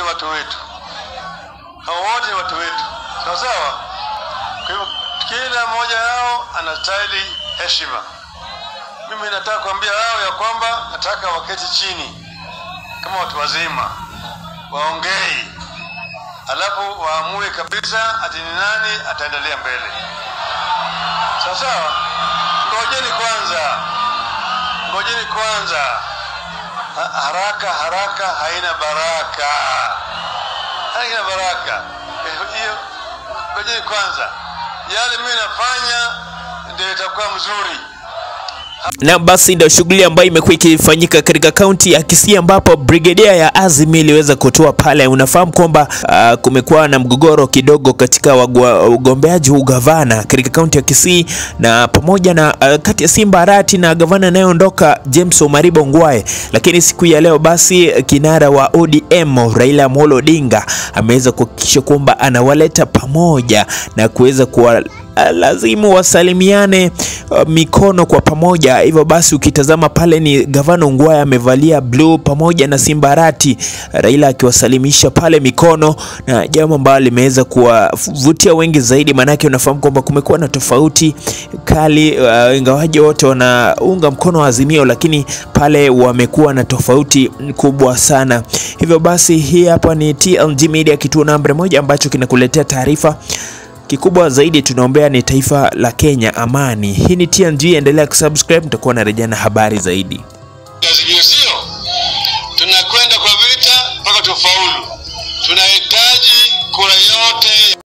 watu wetu, hao wote ni watu wetu, sawa sawa. Kwa hivyo kila mmoja yao anastahili heshima. Mimi nataka kuambia hao ya kwamba nataka waketi chini kama watu wazima, waongei, alafu waamue kabisa ati ni nani ataendelea mbele. Sawa sawa, ngojeni kwanza, ngojeni kwanza. Ha- Haraka haraka haina baraka, haina baraka. Eh, Hiyo ngojeni kwanza, yale mimi nafanya ndio itakuwa mzuri. Na basi ndio shughuli ambayo imekuwa ikifanyika katika kaunti ya Kisii ambapo brigedia ya Azimio iliweza kutoa pale. Unafahamu kwamba uh, kumekuwa na mgogoro kidogo katika wagwa- ugombeaji wa ugavana katika kaunti ya Kisii na pamoja na uh, kati ya Simba Arati na gavana anayeondoka James Omariba Ongwae, lakini siku ya leo basi kinara wa ODM Raila Amolo Odinga ameweza kuhakikisha kwamba anawaleta pamoja na kuweza kuwa lazimu wasalimiane uh, mikono kwa pamoja. Hivyo basi ukitazama pale ni gavana Ongwae amevalia bluu pamoja na Simbarati, Raila akiwasalimisha pale mikono, na jambo ambalo limeweza kuwavutia wengi zaidi, maanake unafahamu kwamba kumekuwa na tofauti kali uh, ingawaje wote wanaunga mkono wa Azimio, lakini pale wamekuwa na tofauti kubwa sana. Hivyo basi hii hapa ni TLG Media, kituo namba moja ambacho kinakuletea taarifa Kikubwa zaidi tunaombea ni taifa la Kenya amani. Hii ni TNG, endelea kusubscribe, mtakuwa na rejea na habari zaidi.